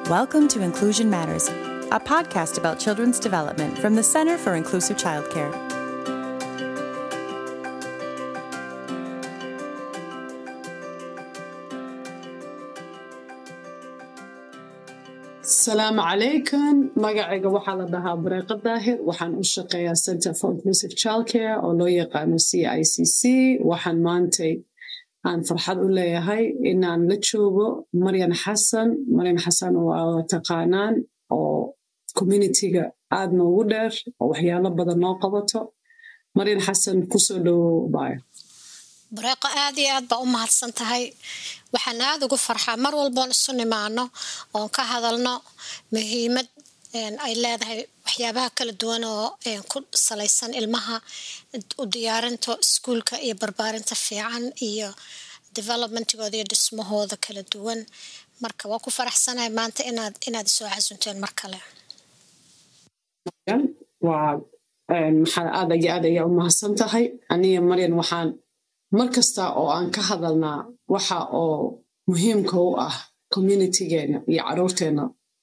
Welcome to Inclusion Matters, a podcast about children's development from the Center for Inclusive Childcare. asalaamu calaykum magacayga waxaa la dhahaa bareeqa daahir waxaan u shaqeeyaa center for inclusive childcare oo loo yaqaano c i c c waxaan maantay aan farxad u leeyahay inaan la joogo maryan xasan maryan xasan waa taqaanaan oo communitiga aad noogu dheer oo waxyaalo badan noo qabato maryan xasan kusoo dhowow bayo bareeqo aad iyo aad baa u mahadsan tahay waxaan aada ugu farxaa mar walboon isu nimaano oon ka hadalno muhiimad ay leedahay waxyaabaha kala duwan oo ku salaysan ilmaha u diyaarinta iskuulka iyo barbaarinta fiican iyo developmentigooda iyo dhismahooda kala duwan marka waa ku faraxsanahay maanta inaad inaad isoo xasunteen mar kale waa maxaa aad iyo aad ayaa u mahadsan tahay aniga maryan waxaan mar kasta oo aan ka hadalnaa waxa oo muhiimka u ah communitigeena iyo caruurteena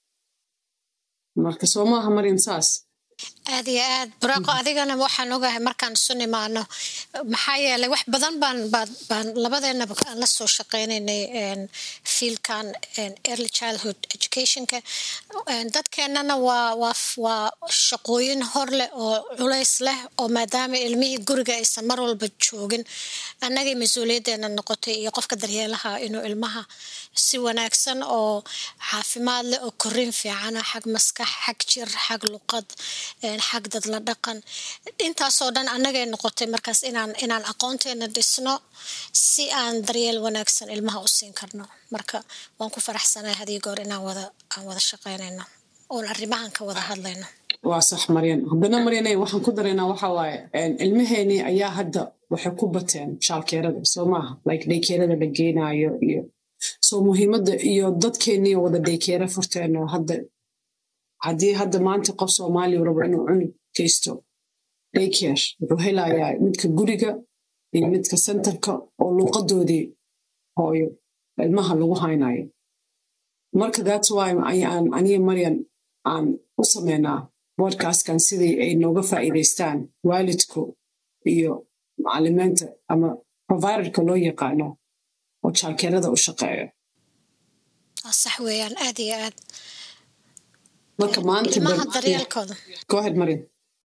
marka soo maaha maryan saas aad iyo aad buraaqo adigana waxaan ogahay markaan isu nimaano maxaa yeelay wax badan baan baan labadeenaba aan la soo shaqeynaynay fiilkan early childhood educationka dadkeenana waa waa waa shaqooyin hor leh oo culays leh oo maadaama ilmihii guriga aysan mar walba joogin annagay mas-uuliyaddeena noqotay iyo qofka daryeelaha inuu ilmaha si wanaagsan oo caafimaad leh oo korin fiicana xag maskax xag jir xag luqad xag dad la dhaqan intaasoo dhan annagay noqotay markaas inaan inaan aqoonteena dhisno si aan daryeel wanaagsan ilmaha u siin karno marka waan ku faraxsanahay hadii goor inaan wada aan wada shaqeynayno oon arrimahan ka wada hadlayno waa sax maryan haddana maryane waxaan ku daraynaa waxa waaye ilmaheenii ayaa hadda waxay ku bateen shaalkeerada soo maaha like dhaykeerada la geenaayo iyo soo muhiimadda iyo dadkeennii wada dhaykeera furteeno hadda haddii hadda maanta qof soomaaliya rabo inuu cunug geysto dayker wuxuu helayaa midka guriga iyo midka sentarka oo luuqadoodii hooyo ilmaha lagu haynayo marka thats why ayaan aniga maryan aan u sameynaa bodcastkan sidii ay nooga faa'iidaystaan waalidku iyo macalimiinta ama providerka loo yaqaano oo jaalkeerada u shaqeeyo sax weeyaan aad iyo aad marka maanta ilmaha daryeelkooda go ahead maryan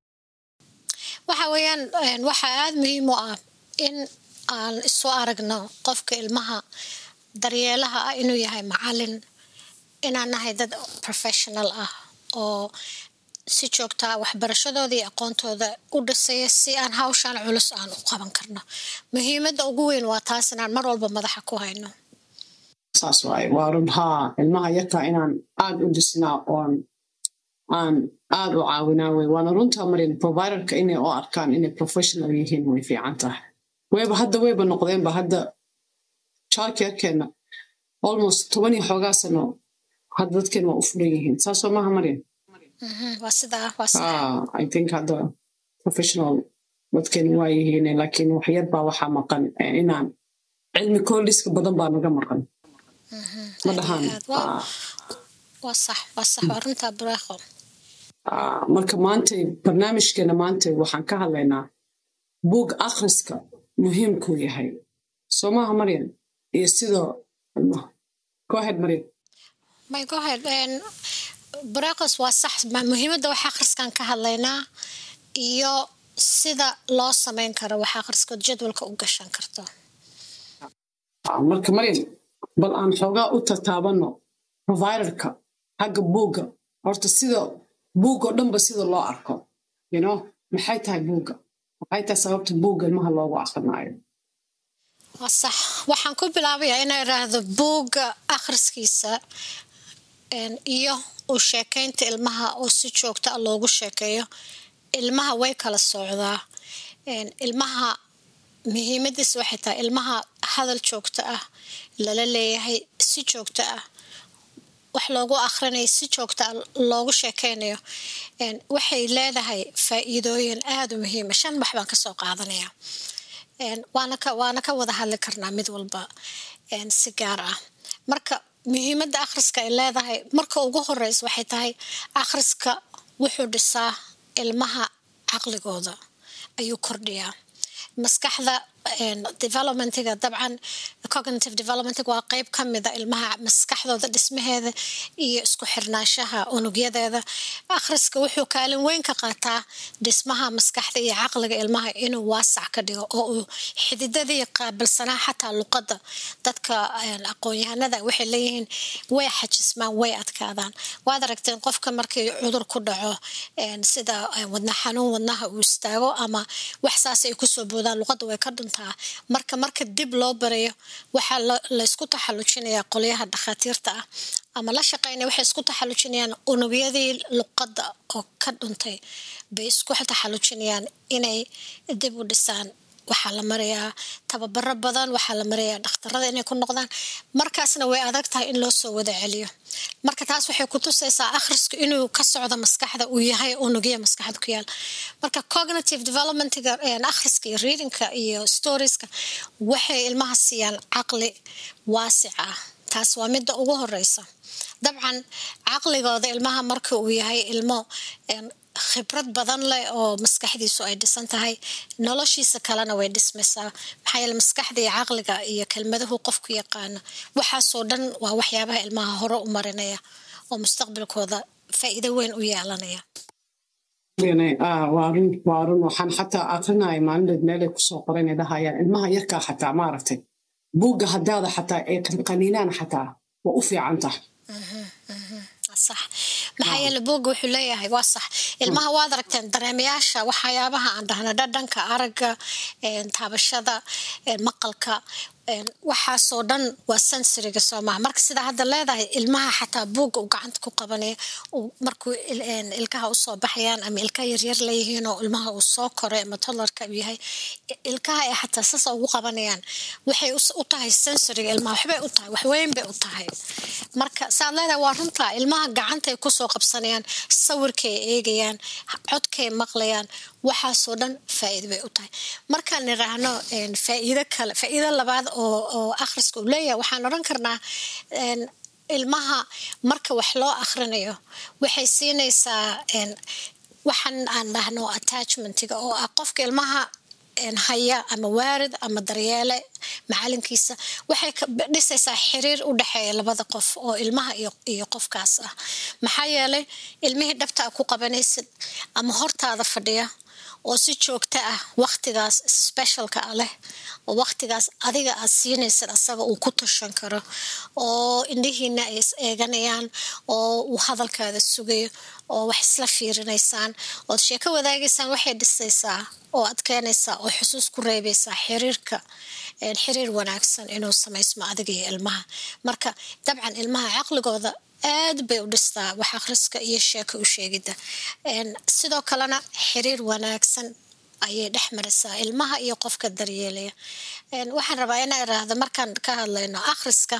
waxa weeyaan waxaa aada muhiim u ah in aan isu aragno qofka ilmaha daryeelaha ah inuu yahay macalin inaan nahay dad professional ah oo si joogtaa waxbarashadooda iyo aqoontooda u dhisaya si aan hawshaan culus aan u qaban karno muhiimadda ugu weyn waa taas inaan mar walba madaxa ku hayno saas waaye waa run haa ilmaha yarkaa inaan aad u dhisnaa oon aan aad u caawinaa wey waana runtaa marin providerka inay u arkaan inay professional yihiin way fiican tahay weyba hadda weyba noqdeenba hadda childcarekeena almost toban iyo xoogaa sano hadda dadkeen waa u furan yihiin saasoo maaha maryan waa sidaa waa sax i think hadda professional dadkeen waa yihiin laakiin waxyar baa waxaa maqan inaan cilmi kooliska badan baa naga maqan ma dhahaan waa sax waa sax waa runtaa buraaqo marka maantay barnaamijkeena maantay waxaan ka hadlaynaa buug akhriska muhiimkuu yahay soo maaha maryan iyo sidoo go ahead maryan my go ahead buraaqos waa sax muhiimadda wax akhriskan ka hadlaynaa iyo sida loo samayn karo wax akhriskood jadwalka u gashan karto marka maryan bal aan xoogaa u tataabanno providerka xagga buugga horta sida buuggao dhanba sida loo arko yno maxay tahay buugga maxay tahay sababta buugga ilmaha loogu akrinaayo waa sax waxaan ku bilaabayaa inaa idhaahdo buugga akhriskiisa iyo uu sheekaynta ilmaha oo si joogta a loogu sheekeeyo ilmaha way kala socdaa ilmaha muhiimadiisa waxay tahay ilmaha hadal joogto ah lala leeyahay si joogto ah wax loogu akhrinayo si joogta ah loogu sheekeynayo waxay leedahay faa'iidooyin aada u muhiima shan wax baan kasoo qaadanaya waana ka waana ka wada hadli karnaa mid walba si gaar ah marka muhiimadda akhriska ay leedahay marka ugu horeysa waxay tahay akhriska wuxuu dhisaa ilmaha caqligooda ayuu kordhiyaa maskaxda developmentiga dabcan cognitive developmentiga waa qeyb ka mida ilmaha maskaxdooda dhismaheeda iyo isku xirnaanshaha unugyadeeda akhriska wuxuu kaalin weyn ka qaataa dhismaha maskaxda iyo caqliga ilmaha inuu waasac ka dhigo oo uu xididadii qaabilsanaa xataa luqadda dadka aqoon-yahanada waxay leeyihiin way xajismaan way adkaadaan waad aragteen qofka markii cudur ku dhaco sida wadna xanuun wadnaha uu istaago ama wax saas ay kusoo boodaan luqadda way ka dhuntaa marka marka dib loo barayo waxaa laysku taxallujinayaa qolyaha dhakhaatiirta ah ama la shaqeynaya waxay isku taxallujinayaan unugyadii luqadda oo ka dhuntay bay isku taxallujinayaan inay dib u dhisaan waxaa la marayaa tababaro badan waxaa la marayaa dhakhtarada inay ku noqdaan markaasna way adag tahay in loo soo wada celiyo marka taas waxay ku tusaysaa akhrisku inuu ka socdo maskaxda uu yahay unugya maskaxda ku yaal marka cognitive developmentiga akhriska iyo readingka iyo storieska waxay ilmaha siiyaan caqli waasic ah taas waa midda ugu horeysa dabcan caqligooda ilmaha marka uu yahay ilmo khibrad badan leh oo maskaxdiisu ay dhisan tahay noloshiisa kalena way dhismaysaa maxaa yeele maskaxda iyo caqliga iyo kelmadahu qofku yaqaano waxaasoo dhan waa waxyaabaha ilmaha hore u marinaya oo mustaqbalkooda faa'iido weyn u yeelanaya waa run waa run waxaan xataa akrinaya maalindeed meelay kusoo qoran dhahayaan ilmaha yarkaa xataa maaragtay buugga haddaada xataa ay qaniinaan xataa waa u fiican tahay sax maxaa yeele buugga wuxuu leeyahay waa sax ilmaha waad aragteen dareemayaasha waxyaabaha aan dhahna dhadhanka aragga taabashada maqalka waxaasoo dhan waa sensoriga soo maha marka sidaa hadda leedahay ilmaha xataa buugga uu gacanta ku qabanaya markuu ilkaha usoo baxayaan ama ilkaha yaryar leeyihiin oo ilmaha uu soo koray ama tolarka uu yahay ilkaha ay xataa sasa ugu qabanayaan waxay u tahay sensoriga ilmaha waxbay u tahay waxweyn bay u tahay marka saad leedahay waa runtaa ilmaha gacantay kusoo qabsanayaan sawirkay eegayaan codkay maqlayaan waxaasoo dhan faa'iido bay u tahay markaan niraahno faa'iido kale faa'iido labaad oo oo akhriska uu leeyahay waxaan odhan karnaa ilmaha marka wax loo akhrinayo waxay siinaysaa waxaan aan dhahno attachmentiga oo ah qofka ilmaha haya ama waarid ama daryeele macalinkiisa waxay dhisaysaa xiriir u dhexeeya labada qof oo ilmaha iyo qofkaas ah maxaa yeelay ilmihii dhabtaa ku qabanaysid ama hortaada fadhiya oo si joogto ah waktigaas specialka a leh oo waktigaas adiga aad siinaysid asaga uu ku tashan karo oo indhihiina ay is eeganayaan oo uu hadalkaada sugayo oo wax isla fiirinaysaan ood sheeko wadaagaysaan waxay dhisaysaa oo adkeynaysaa oo xusuus ku reebaysaa xiriirka xiriir wanaagsan inuu samaysmo adiga iyo ilmaha marka dabcan ilmaha caqligooda aad bay u dhistaa wax akhriska iyo sheeko u sheegidda sidoo kalena xiriir wanaagsan ayay dhex marisaa ilmaha iyo qofka daryeelaya waxaan rabaa inaa iraahdo markaan ka hadlayno akhriska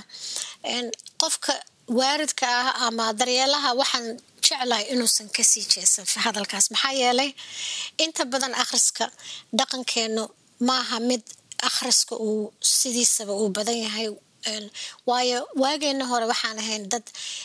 qofka waaridka ah ama daryeelaha waxaan jeclahay inuusan kasii jeesan hadalkaas maxaa yeelay inta badan akhriska dhaqankeenu maaha mid akhriska uu sidiisaba uu badan yahay waayo waageena hore waxaan ahayn dad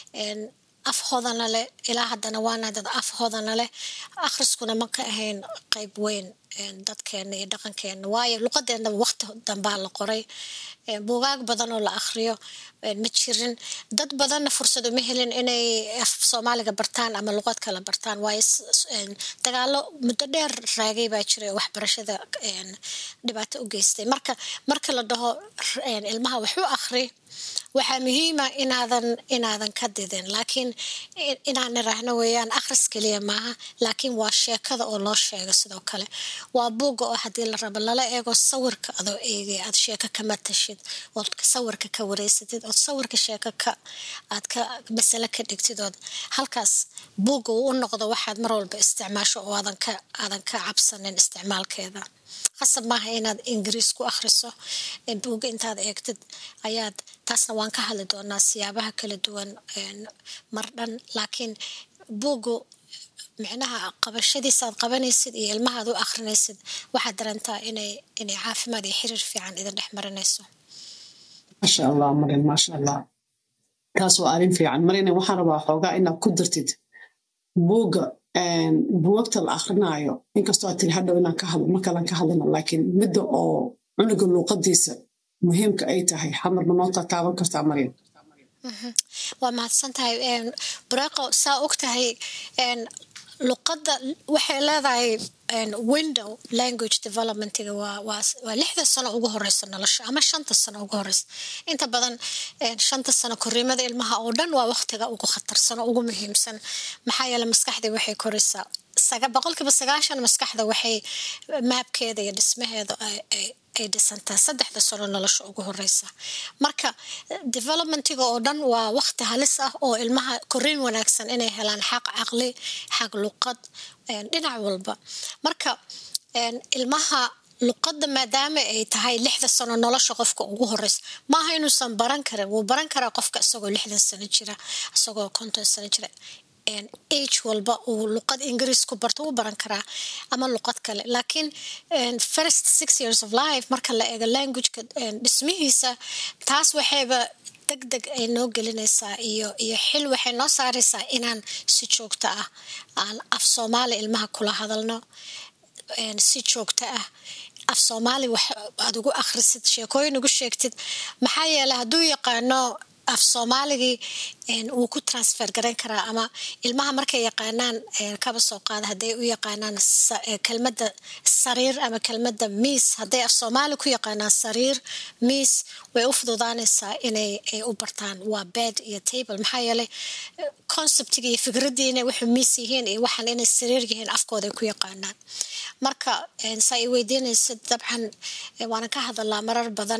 af hodana leh ilaa haddana waana dad af hodana leh akhriskuna ma ka ahayn qayb weyn dadkeena iyo dhaqankeena waayo luqadeennaba waqti dambaa la qoray buugaag badan oo la akhriyo ma jirin dad badanna fursad uma helin inay af soomaaliga bartaan ama luqad kala bartaan waayo dagaalo muddo dheer raagay baa jiray oo waxbarashada dhibaato u geystay marka marka la dhaho ilmaha waxu akhri waxaa muhiima inaadan inaadan ka didin laakiin inaan iraahno weeyaan akhris keliya maaha laakiin waa sheekada oo loo sheego sidoo kale waa buugga oo haddii la rabo lala eego sawirka adoo eegay aad sheeko kama tashid ood sawirka ka wareysatid ood sawirka sheeko ka aad ka masale ka dhigtid ood halkaas buugga uu u noqdo waxaad mar walba isticmaasho oo aadan ka aadan ka cabsanin isticmaalkeeda qasab maaha inaad ingiriis ku akhriso buugga intaad eegtid ayaad taasna waan ka hadli doonaa siyaabaha kala duwan mar dhan laakiin buuggu micnaha qabashadiisa aad qabanaysid iyo ilmahaad u akhrinaysid waxaad darantaa inay inay caafimaad iyo xiriir fiican idin dhex marinayso maasha allah marin maasha allah taas waa arrin fiican marina waxaan rabaa xoogaa inaad ku dartid buugga buwagta la akrinaayo inkastoo aad tiri hadhow inaan ka hadlo markalan ka hadlana laakiin midda oo cunuga luuqadiisa muhiimka ay tahay xamarna noo tataaban kartaa maryan waa mahadsan tahay buraaqo saa og tahay luqadda waxay leedahay window language developmentiga waa lixda sano ugu horeysa nolosha ama shanta sano ugu horeysa inta badan shanta sano koriimada ilmaha oo dhan waa waqtiga ugu khatarsan oo ugu muhiimsan maxaa yeele maskaxdii waxay koraysaa boqolkiiba sagaashan maskaxda waxay maabkeeda iyo dhismaheeda ay dhisantaa saddexda sano nolosha ugu horeysa marka developmentiga oo dhan waa waqti halis ah oo ilmaha koriin wanaagsan inay helaan xaq caqli xaq luqad dhinac walba marka ilmaha luqadda maadaama ay tahay lixda sano nolosha qofka ugu horeysa maaha inuusan baran karin wuu baran karaa qofka isagoo lixdan sano jira isagoo konton sano jira age walba uu luqad ingiriis ku barto wuu baran karaa ama luqad kale laakiin first six years of life marka la eego languageka dhismihiisa taas waxayba deg deg ay noo gelinaysaa iyo iyo xil waxay noo saaraysaa inaan si joogto ah aan af soomaali ilmaha kula hadalno si joogto ah af soomaali wax aad ugu akhrisid sheekooyin ugu sheegtid maxaa yeeley hadduu yaqaano af soomaaligii wuu ku transfer garayn karaa ama ilmaha markay yaqaanaan kaba soo qaada hadday u yaqaanaan kelmadda sariir ama kelmadda miis hadday af soomaali ku yaqaanaan sariir miis way u fududaanaysaa inay ay u bartaan waa bed iyo table maxaa yeeley conceptiga iyo fikraddii inay wuxuu miis yihiin iyo waxaan inay sariir yihiin afkooda ay ku yaqaanaan marka saa i weydiinaysa dabcan waanan ka hadalaa marar badan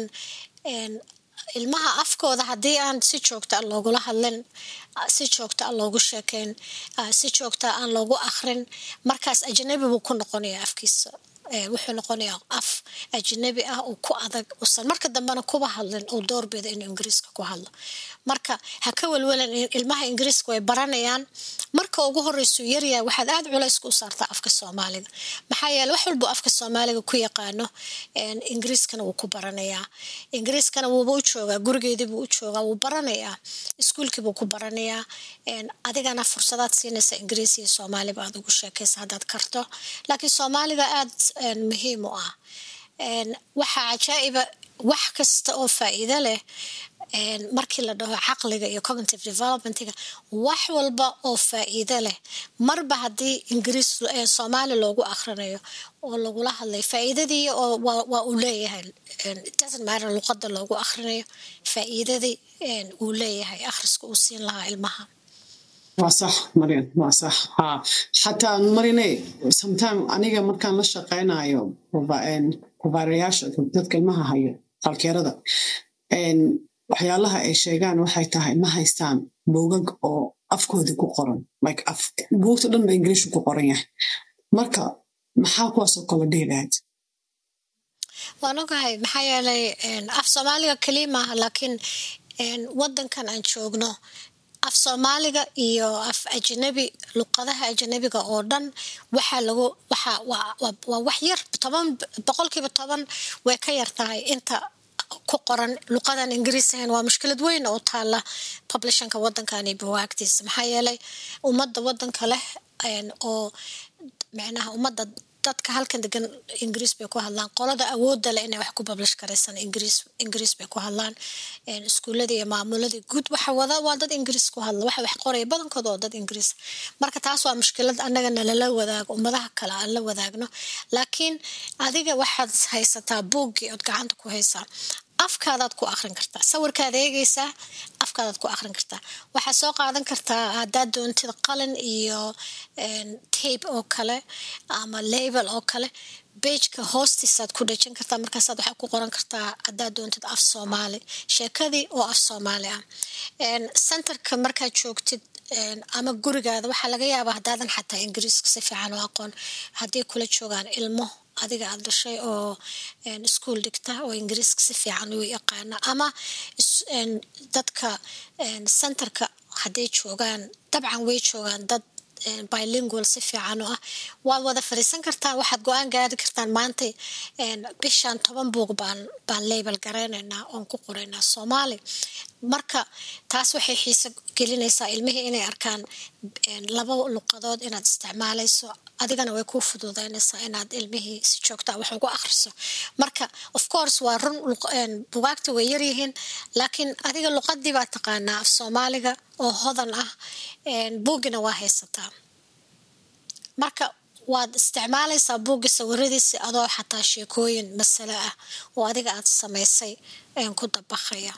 ilmaha afkooda haddii aan si joogta a loogula hadlin si joogta a loogu sheekeyn si joogta aan loogu akrin markaas ajnabi buu ku noqonaya afkiisa wuxuu noqonayaa af ajnabi ah oo ku adag usan marka dambena kuba hadlin uu doorbida inuu ingiriiska ku hadlo marka ha ka welwelan ilmaha ingiriiska way baranayaan marka ugu horeysu yaryahay waxaad aada culayska u saartaa afka soomaaliga maxaa yeele wax walbuu afka soomaaliga ku yaqaano ingiriiskana wuu ku baranayaa ingiriiskana wuuba u joogaa gurigeedii buu u joogaa wuu baranayaa iskuulkii buu ku baranayaa adigana fursadaad siinaysa ingiriis iyo soomaaliba aad ugu sheekaysa haddaad karto laakiin soomaaliga aada muhiim u ah waxaa cajaa'iba wax kasta oo faa'iido leh markii la dhaho caqliga iyo cognitive developmentiga wax walba oo faa'iido leh marba haddii ingiriis soomaali loogu akhrinayo oo lagula hadlay faa'iidadii oo waa uu leeyahay doesn't matter luqadda loogu akhrinayo faa'iidadii uu leeyahay akhriska uu siin lahaa ilmaha waa sax marian waa sax ha xataa marine sometime aniga markaan la shaqaynayo provideryaasha dadka ilmaha hayo qalkeerada waxyaalaha ay sheegaan waxay tahay ma haystaan buugag oo afkoodii ku qoran like buugta dhan ba ingiliishu ku qoran yahay marka maxaa kuwaasoo kale dhihi lahayd waan ogahay maxaa yeelay af soomaaliga keliya maaha laakiin wadankan aan joogno af soomaaliga iyo af ajnabi luqadaha ajnabiga oo dhan waxaa lagu waxa waa wax yar toban boqolkiiba toban way ka yar tahay inta ku qoran luqadan ingiriis ahayn waa mushkilad weyn oo taala publishanka wadankan iyo bawaagtiisa maxaa yeelay ummadda wadanka leh oo micnaha ummadda dadka halkan degan ingiriis bay ku hadlaan qolada awoodda leh inay wax ku publish karaysan ingiriis ingiriis bay ku hadlaan iskuuladii iyo maamuladii guud waxa wada waa dad ingiriis ku hadla waxa wax qoraya badankooda oo dad ingiriis marka taas waa mushkilad annaga nalala wadaago ummadaha kale aan la wadaagno laakiin adiga waxaad haysataa buuggii ood gacanta ku haysaa afkaadaad ku akrin kartaa sawirkaad eegaysaa afkaadaad ku akrin kartaa waxaad soo qaadan kartaa haddaad doontid qalin iyo tape oo kale ama label oo kale bejka hoostiisaad ku dhejin kartaa markaasaad waxaad ku qoran kartaa haddaad doontid af soomaali sheekadii oo af soomaali ah centerka markaad joogtid ama gurigaada waxaa laga yaabaa haddaadan xataa ingiriiska si fiican u aqoon haddii kula joogaan ilmo adiga aad dhashay oo iskuol dhigta oo ingiriiska si fiican u yaqaana ama dadka centerka hadday joogaan dabcan way joogaan dad bilingual si fiican u ah waad wada fadhiisan kartaan waxaad go-aan gaari kartaan maanta bishan toban buug baan baan label garaynaynaa oon ku qoraynaa soomaali marka taas waxay xiiso gelinaysaa ilmihii inay arkaan laba luqadood inaad isticmaalayso adigana way kuu fuduudeynaysaa inaad ilmihii si joogtaa wax ugu akhriso marka of course waa run bugaagta way yaryihiin laakiin adiga luqadii baa taqaanaa af soomaaliga oo hodan ah buugina waa haysataa marka waad isticmaalaysaa buugga sawiradiisi adoo xataa sheekooyin masale ah oo adiga aad samaysay ku dabaqaya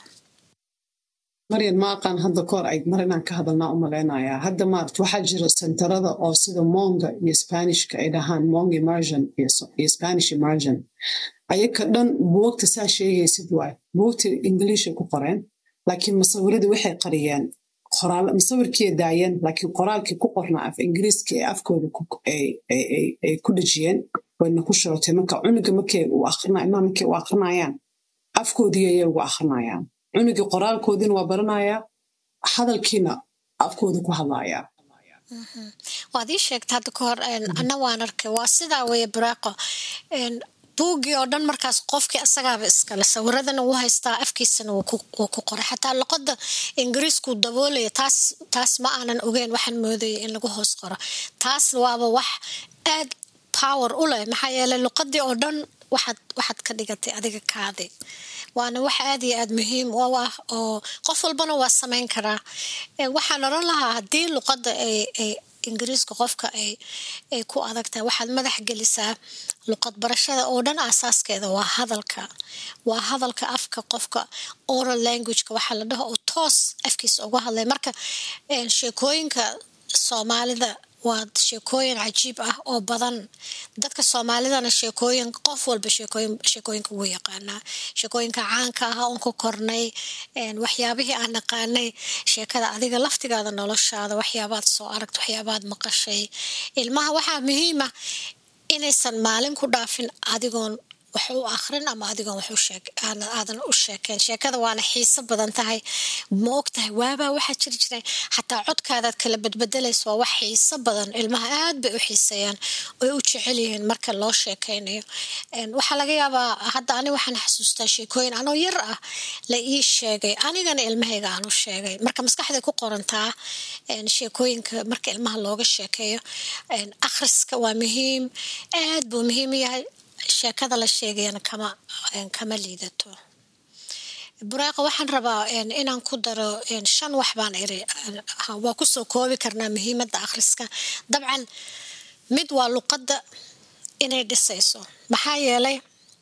maryan ma aqaan hadda kahor ay mar inaan ka hadalnaa u malaynayaa hadda maart waxaa jira sentarada oo sida monga iyo spanishka ay dhahaan mong immersion iyo spanish immersion ayaka dhan buugta saa sheegaysid waay buugta ingiliishay ku qoreen laakiin masawiradii waxay qariyeen masawirkiiay daayeen laakiin qoraalkii ku qornaa af ingiriiska ee afkooda ay ku dhejiyeen wayna ku shorotay marka cunuga markay ilmaha markay u akrinayaan afkoodii ayay ugu akrinayaan cunugii qoraalkoodiina waa baranayaa hadalkiina afkooda ku hadlayaa waad ii sheegta hadda ka hor anna waan arkay waa sidaa weeye baraaqo buuggii oo dhan markaas qofkii asagaaba iskale sawiradana wuu haystaa afkiisana wuu ku qoray xataa luqada ingiriisku daboolaya taas taas ma aanan ogeyn waxaan moodaya in lagu hoos qoro taas waaba wax aad power u leh maxaa yeeley luqadii oo dhan waxaad waxaad ka dhigatay adiga kaadi waana wax aad iyo aad muhiim u ah oo qof walbana waa samayn karaa waxaan odhan lahaa haddii luqadda ay ay ingiriiska qofka ay ay ku adag tahay waxaad madax gelisaa luqad barashada oo dhan aasaaskeeda waa hadalka waa hadalka afka qofka oral languageka waxaa la dhaho oo toos afkiisa uga hadlay marka sheekooyinka soomaalida waa sheekooyin cajiib ah oo badan dadka soomaalidana sheekooyin qof walba sheekooyinka wuu yaqaanaa sheekooyinka caanka ah oon ku kornay waxyaabihii aan naqaanay sheekada adiga laftigaada noloshaada waxyaabaad soo aragta waxyaabaad maqashay ilmaha waxaa muhiima inaysan maalin ku dhaafin adigoon wax u akrin ama adigoon wax aadan u sheekeen sheekada waana xiiso badan tahay ma og tahay waabaa waxaa jiri jiray xataa codkaadaad kala badbedelaysa waa wax xiiso badan ilmaha aad bay u xiiseeyaan oy u jecel yihiin marka loo sheekaynayo waxaa laga yaabaa hadda ani waxaan xasuustaa sheekooyin anoo yar ah la ii sheegay anigana ilmahayga aan u sheegay marka maskaxday ku qorantaa sheekooyinka marka ilmaha looga sheekeeyo akhriska waa muhiim aad buu muhiim u yahay sheekada la sheegayana kama kama liidato buraaqa waxaan rabaa inaan ku daro shan wax baan iri waa kusoo koobi karnaa muhiimadda akhriska dabcan mid waa luqadda inay dhisayso maxaa yeelay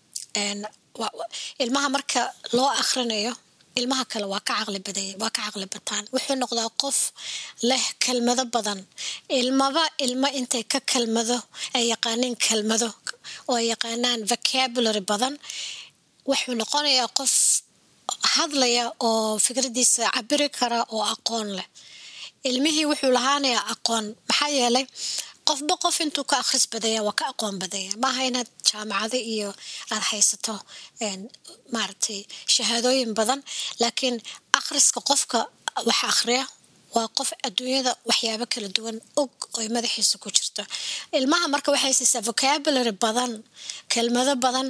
ilmaha marka loo akhrinayo ilmaha kale waa ka caqli baday waa ka caqli bataan wuxuu noqdaa qof leh kelmado badan ilmaba ilmo intay ka kelmado ay yaqaaniin kelmado oo ay yaqaanaan vocabulary badan wuxuu noqonayaa qof hadlaya oo fikradiisa cabiri kara oo aqoon leh ilmihii wuxuu lahaanayaa aqoon maxaa yeelay qofba qof intuu ka akhris badaya waa ka aqoon badaya maaha inaad jaamacado iyo aad haysato maaragtay shahaadooyin badan laakiin akhriska qofka wax akhriya waa qof adduunyada waxyaabo kala duwan og oy madaxiisa ku jirto ilmaha marka waxay siisaa vocabulary badan kelmado badan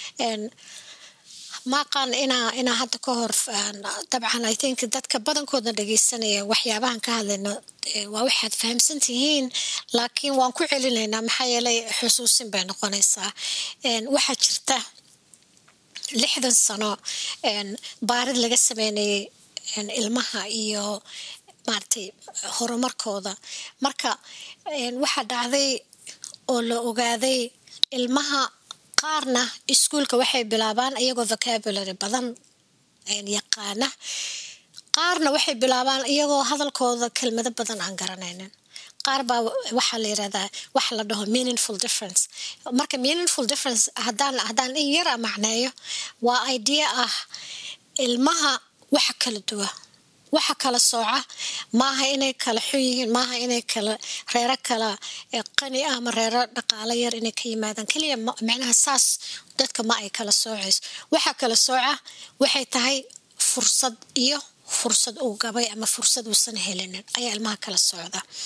maaqaan inaa inaa hadda ka hor dabcan i think dadka badankoodna dhegeysanaya waxyaabahan ka hadlayno waa waxaad fahamsan tihiin laakiin waan ku celinaynaa maxaa yeelay xusuusin bay noqonaysaa waxaa jirta lixdan sano baarid laga sameynayay ilmaha iyo maaragtay horumarkooda marka waxaa dhacday oo la ogaaday ilmaha qaarna iskuolka waxay bilaabaan iyagoo vocabulary badan yaqaana qaarna waxay bilaabaan iyagoo hadalkooda kelmado badan aan garanaynin qaar baa waxaa la yirahdaa waxa la dhaho meaningful difference marka meaningful difference haddaan haddaan in yara macneeyo waa idea ah ilmaha waxa kala duwa waxa kala sooca maaha inay kala xun yihiin maaha inay kala reero kala qani ah ama reero dhaqaalo yar inay ka yimaadaan keliya micnaha saas dadka ma ay kala soocayso waxa kala sooca waxay tahay fursad iyo fursad uu gabay ama fursad uusan helinin ayaa ilmaha kala socda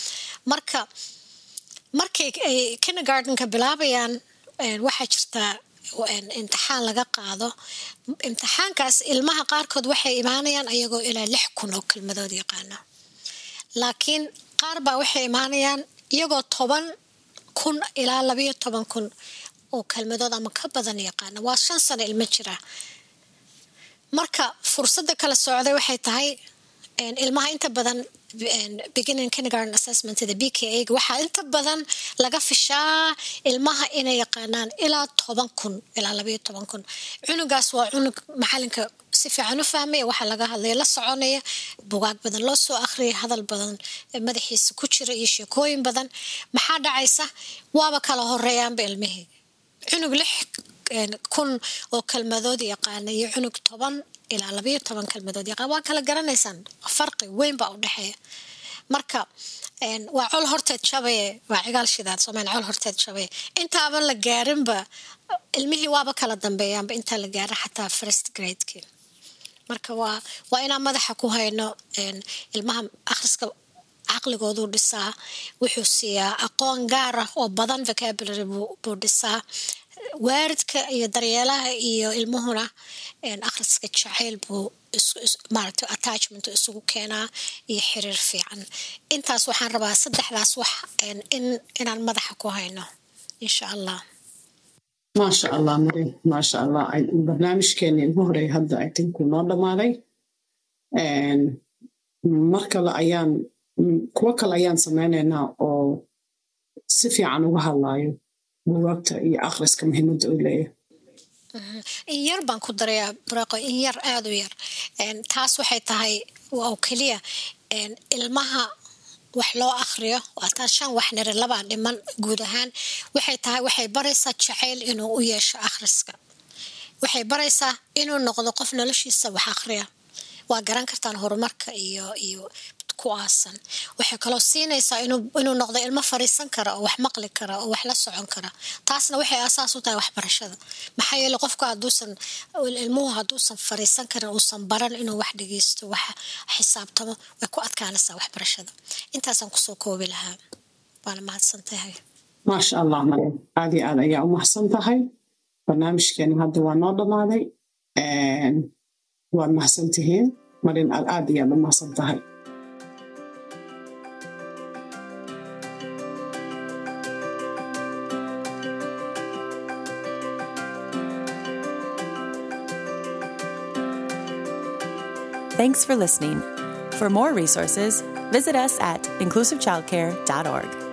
marka markay ay kindergartenka bilaabayaan waxaa jirtaa imtixaan laga qaado imtixaankaas ilmaha qaarkood waxay imaanayaan ayagoo ilaa lix kun oo kelmadood yaqaana laakiin qaar baa waxay imaanayaan iyagoo toban kun ilaa labayo toban kun oo kelmadood ama ka badan yaqaana waa shan sano ilmo jira marka fursadda kala socday waxay tahay ilmaha inta badan beginning kindergarten assessment the b k a waxaa inta badan laga fishaa ilmaha inay yaqaanaan ilaa toban kun ilaa labayo toban kun cunugaas waa cunug macalinka si fiican u fahmaya waxaa laga hadlaya la soconaya bugaag badan loo soo akhriyay hadal badan madaxiisa ku jira iyo sheekooyin badan maxaa dhacaysa waaba kala horeeyaanba ilmihii cunug lix kun oo kelmadood yaqaana iyo cunug toban ilaa labayo toban kelmadood yaqaan waa kala garanaysaan farqi weyn baa u dhexeeya marka waa col horteed jabaye waa cigaal shidaad soomaali col horteed jabaye intaaban la gaarinba ilmihii waaba kala dambeeyaanba intaa la gaara xataa first gradeki marka waa waa inaan madaxa ku hayno ilmaha akhriska caqligooduu dhisaa wuxuu siiyaa aqoon gaar ah oo badan vocabulary buu dhisaa waaridka iyo daryeelaha iyo ilmuhuna akhriska jacayl buu maaragta attachment isugu keenaa iyo xiriir fiican intaas waxaan rabaa saddexdaas wax in inaan madaxa ku hayno insha allah maasha allah marin maasha allah barnaamijkeeni ugu horeey hadda i think uu noo dhammaaday mar kale ayaan kuwo kale ayaan samaynaynaa oo si fiican uga hadlaayo bugaagta iyo akhriska muhiimadda uu leeyahay in yar baan ku darayaa braqo in yar aada u yar taas waxay tahay oo keliya ilmaha wax loo akhriyo waataa shan wax niri labaa dhiman guud ahaan waxay tahay waxay baraysaa jacayl inuu u yeesho akhriska waxay baraysaa inuu noqdo qof noloshiisa wax akhriya waa garan kartaan horumarka iyo iyo ku aasan waxay kaloo siinaysaa inuu noqdo ilmo fariisan kara oo wax maqli kara oo wax la socon kara taasna waxay asaas u tahay waxbarashada maxaa yeele qofku haduusan ilmuhu hadduusan fariisan karin uusan baran inuu wax dhegeysto wax xisaabtamo way ku adkaanaysaa waxbarashada intaasaan kusoo koobi lahaa waana mahadsan tahay maasha allah maryam aad iyo aad ayaa u mahadsan tahay barnaamijkeeni hadda waa noo dhammaaday waad mahadsan tihiin marin aad aad iyo aad u mahadsan tahay Thanks for listening. For more resources, visit us at inclusivechildcare.org.